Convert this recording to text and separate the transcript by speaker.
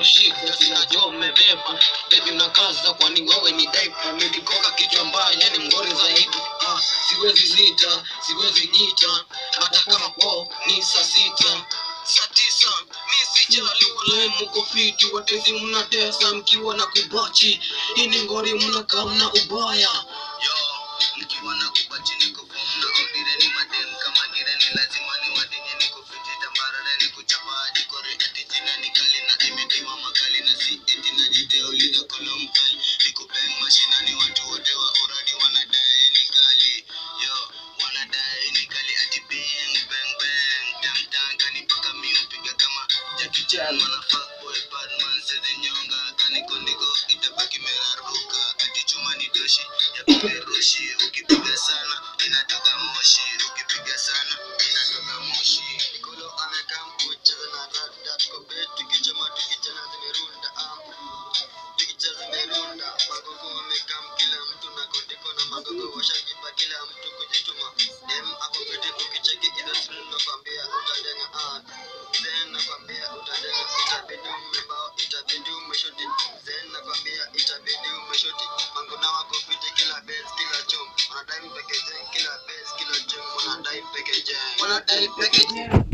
Speaker 1: shida sinajua umebeba bebi unakaza kwani wewe ni daipa medikoka kichwa mbaya yani mgore zaidi ah, siwezi zita siwezi jita hata kama kwao ni saa sita saa tisa mi sijali walae muko fiti watezi mnatesa mkiwa na kubachi ini ngori mnakaa mna ubaya
Speaker 2: Yo, mkiwa na kubachi niko form na audireni madem kama direni lazima ni wadinye niko fiti tambarare ni kuchapa hadi kore ati jina ni kali na imetiwa makali na si eti na jideo liga kolom kai niko bang mashinani watu wote wa uradi wanadai ni kali yo wanadai ni kali ati bang bang bang tang tang kani paka mi upiga kama Jackie Chan mana fuck boy bad man sezi nyonga kani kondiko itabaki meraruka ati chuma ni doshi ya kuperushi ukipiga sana inatoka moshi ukipiga sana inatoka moshi Nikolo amekaa mkucheza na rada tuko bet tukichoma tukichana zimerunda am picha zimerunda magogo wamekaa kila mtu na kondiko na magogo washajipa kila mtu kujituma dem ako fiti ukicheki hizo simu nakwambia utadenga ah then nakwambia utadenga itabidi umebao itabidi umeshoti then nakwambia itabidi umeshoti mango na wako fiti kila base kila chom wanadai mpeke jeng kila base kila chom wanadai mpeke jeng
Speaker 1: wanadai peke